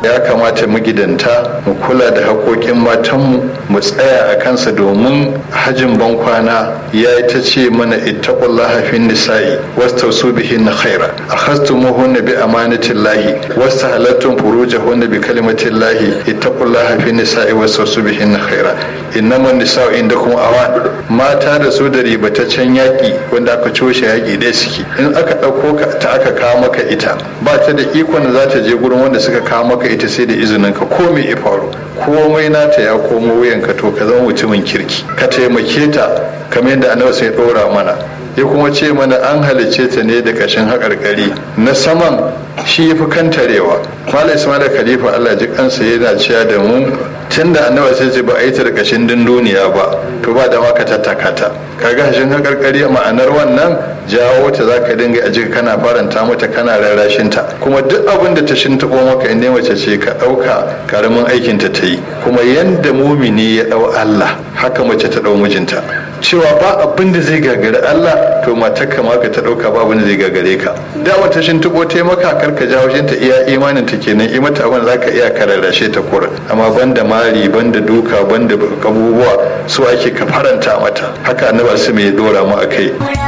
ya kamata magidanta mu kula da haƙoƙin matanmu mu tsaya a kansa domin hajin bankwana ya yi ta ce mana ittaqullaha fin nisa'i wastausu bihinna khaira akhastumuhunna bi amanatillahi wastahalattum furujahunna bi kalimatillahi ittaqullaha fin nisa'i wastausu bihinna khaira innaman nisa'u indakum awan mata da su da ribataccen yaƙi wanda aka coshe yaƙi dai suke in aka ɗauko ka ta aka kawo maka ita ba ta da ikon da za ta je gurin wanda suka kawo maka ita sai da izinin ka ko me ya faru komai nata ya komo wuyanka to ka zama mutumin kirki ka taimake ta kamar yadda annabi sai ɗora mana ya kuma ce mana an halicce ta ne da ƙashin haƙarƙari na saman shi ya fi kantarewa malam ismail khalifa allah ji kansa yana cewa da mu tun da annabi sai ce ba a yi ta da ƙashin dunduniya ba to ba da maka tattaka ta kaga hashin haƙarƙari ma'anar wannan jawo ta za ka dinga a jika kana faranta mata kana rarrashin ta kuma duk abin da ta shintaɓo maka in mace ce ka ɗauka karamin aikin ta ta yi kuma yanda mumini ya ɗau allah haka mace ta ɗau mijinta cewa ba abin da zai gagari Allah to matar ka ma ka ta dauka ba abin da zai gagare ka da wata shin tuko ta maka kar ka jawo shin ta iya imanin ta kenan i mata abin zaka iya kararrashe ta kura amma banda mari banda duka banda abubuwa su ake ka faranta mata haka annabi su mai dora mu akai